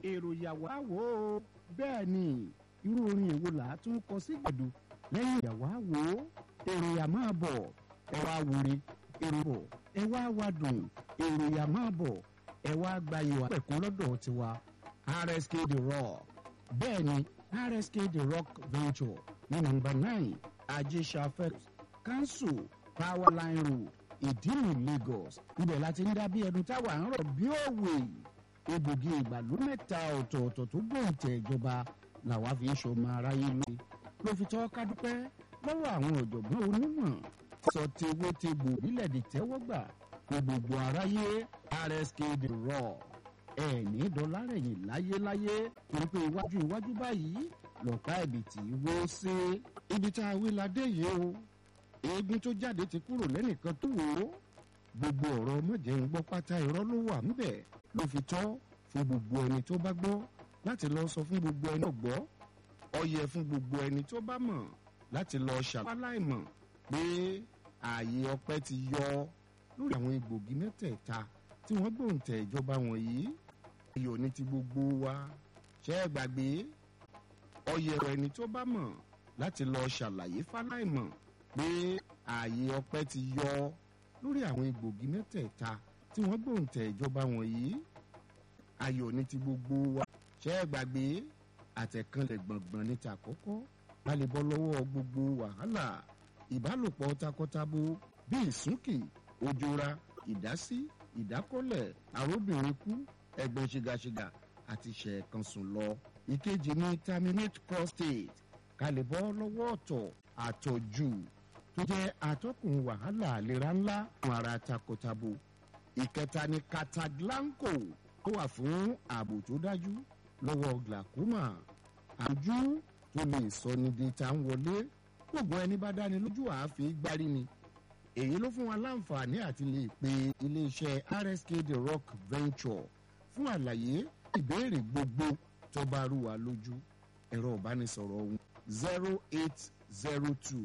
èrò ìyàwó àwò bẹ́ẹ̀ ni irú orin èwo là á tún kọ sí gbẹ̀du lẹ́yìn ìyàwó àwò èrò ìyà máa bọ̀ ẹ wá wúre èrò bọ̀ ẹ wá wádùn èrò ìyà máa bọ̀ ẹ wá gbayò àpẹ̀kún lọ́dọ̀ tiwa rsk the rock bẹ́ẹ̀ ni rsk the rock venture ní nọ́mbà nine ajésàfẹ́ council powerline road ìdílù lagos ibẹ̀ láti ń dá bí ẹnu táwa ń rọ̀ bí òwe egbògi ìgbàlú mẹ́ta ọ̀tọ̀ọ̀tọ̀ tó gbòǹtẹ̀ ìjọba làwa fi ń ṣọmọ aráyé lóye ló fi tọ́ ká dúpẹ́ lọ́wọ́ àwọn ọ̀jọ̀gbọ́n onímọ̀ sọ tewé tegbò nílẹ̀ dì tẹ́wọ́gbà kó gbogbo aráyé rsk the raw ẹ̀ẹ́nì dọ́lárẹ̀yìn láyéláyé torí pé iwájú iwájú báyìí lọ́pàá ẹ̀bìtì wó sí ibi tá a wí la dé yìí o eégún tó jáde ti kúrò lẹ́nìkan tó wò ó gbogbo ọ̀rọ̀ mọ̀jẹ̀ ń gbọ́ pátá irọ́ ló wà ńbẹ̀ ló fi tọ́ fún gbogbo ẹni tó bá gbọ́ láti lọ sọ fún gbogbo ẹni tó gbọ́ ọyẹ fún gbogbo ẹni tó bá mọ̀ láti lọ ṣàpáláìmọ̀ pé ààyè ọpẹ́ ti yọ lórí àwọn egbògi mẹ́tẹ̀ẹ̀ta tí wọ́n gbòǹtẹ̀ ìjọba wọ̀nyí ayọ̀ ní ti gbogbo wa ṣẹ́ ẹ gbàgbé ọyẹ ẹni tó bá mọ̀ láti lọ ṣàlàyé fáláìmọ̀ pé ààyè ọpẹ́ ti yọ lórí àwọn egbògi mẹ́tẹ̀ẹ̀ta tí wọ́n gbòǹtẹ̀ ìjọba wọ̀nyí ayọ̀ ní ti gbogbo wa ṣẹ́ ẹ gbàgbé àtẹ̀kànlẹ̀ gbọ̀ngbọ̀n ní ta kọ́kọ́ balẹ̀ bọ́ lọ́wọ́ gbogbo wàhálà ìbálòpọ̀ takọtabo bíi ìsúnkì òjòra ìdásí ìdákọ́lẹ̀ àróbìnrin kú ẹ̀gbọ́n ṣìgàṣìgà àti ṣẹ̀ẹ̀kan sùn lọ. ìkejì ní terminate prostate kalẹ̀ bọ́ lọ́wọ́ ọ̀tọ̀ àtọ̀jù tó jẹ́ atọ́kùn wàhálà àlera ńlá fún ara takọtabo. ìkẹta ní cataglanco tó wà fún ààbò tó dájú lọ́wọ́ glaucoma àjú tó lè sọ ní di ta ń wọlé gbogbo ẹni bá dáni lójú àáfíì gbárí ni èyí ló fún wa láǹfààní àti lè pe iléeṣẹ́ rsk the rock venture fún àlàyé ìbéèrè gbogbo tó bá rú wa lójú ẹ̀rọ ìbánisọ̀rọ̀ ọ̀hún zero eight zero two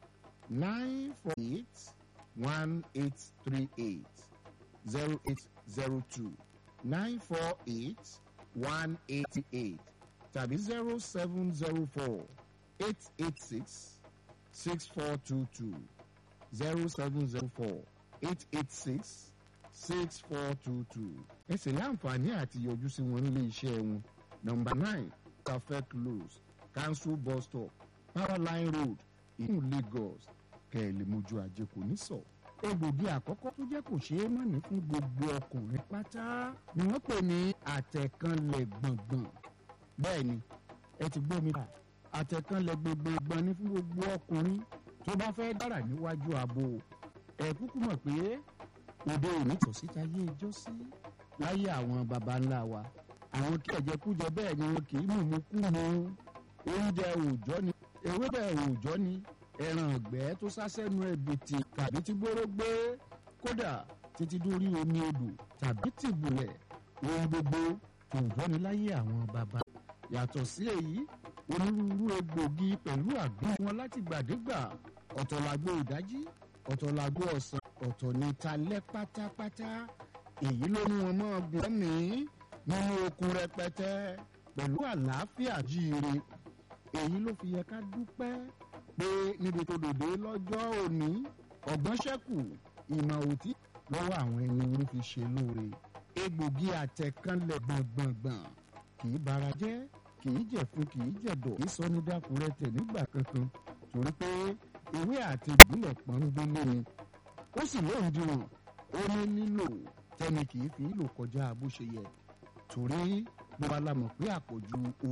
nine four eight one eight three eight zero eight zero two nine four eight one eighty eight tàbí zero seven zero four eight eight six six four two two zero seven zero four eight eight six six four two two. ẹ sì láǹfààní àti yọjú sí wọn nílé iṣẹ́ wọn nọmba nine perfect close council bus stop powerline road ìlú lagos kẹ́ẹ̀lì mojú ajé kò ní sọ. egbògi àkọ́kọ́ tó jẹ́ kò ṣeé mọ̀ ní fún gbogbo ọkùnrin pátá ni wọ́n pè ní àtẹ̀kànlẹ̀ gbọ̀ngbọ̀n bẹ́ẹ̀ ni ẹ ti gbọ́ mi bá àtẹ̀kànlẹ̀ gbọ̀ngbọ̀n ní fún gbogbo ọkùnrin tó bá fẹ́ dára níwájú ààbò ẹ kúkú mọ̀ pé òde òní tò síta yé ijó sí láyé àwọn baba ńlá wa àwọn kí ẹ̀jẹ̀ kújẹ bẹ́ẹ̀ ni wọn kì í mú kú mu oúnjẹ òòjọ́ ni ewébẹ̀ òòjọ́ ni ẹran ọ̀gbẹ́ tó sásẹ́nu ẹ̀bìtì tàbí tí gbóró gbé kódà títí dórí omi odò tàbí tìbùlẹ̀ ohun gbogbo òòjọ́ ni láyé àwọn baba yàtọ̀ sí èyí onírúurú egbògi pẹ̀lú àgbọn wọn láti gbàdégbà ọ̀tọ̀ làgbo ìdájí ọ̀tọ̀ làgbo ọ̀sán ọ̀tọ̀ ní talẹ́ pátápátá èyí ló mú wọn mọ́ gùn mí nínú okun rẹpẹtẹ pẹ̀lú àlàáfíà jíire èyí ló fi yẹ ká dúpẹ́ pé níbi tó dòde lọ́jọ́ òní ọ̀gbọ́n ṣẹ́kù ìmọ̀ òtí lọ́wọ́ àwọn ẹni orí fi ṣe lóore egbògi àtẹ̀kánlẹ̀ gbọ̀ngbọ̀ngbọ̀n kì í bara jẹ́ kì í jẹ̀fun kì í jẹ̀dọ̀ kì í sọ ní dákúrẹ́tẹ̀ nígbà kankan torí pé ewé àti ìbílẹ̀ pọ́ngbélé ni ó sì lóun dìrò ó ní nílò tẹ́ni kì í fi lò kọjá bó ṣe yẹ torí bó bá la mọ̀ pé àpọ̀jù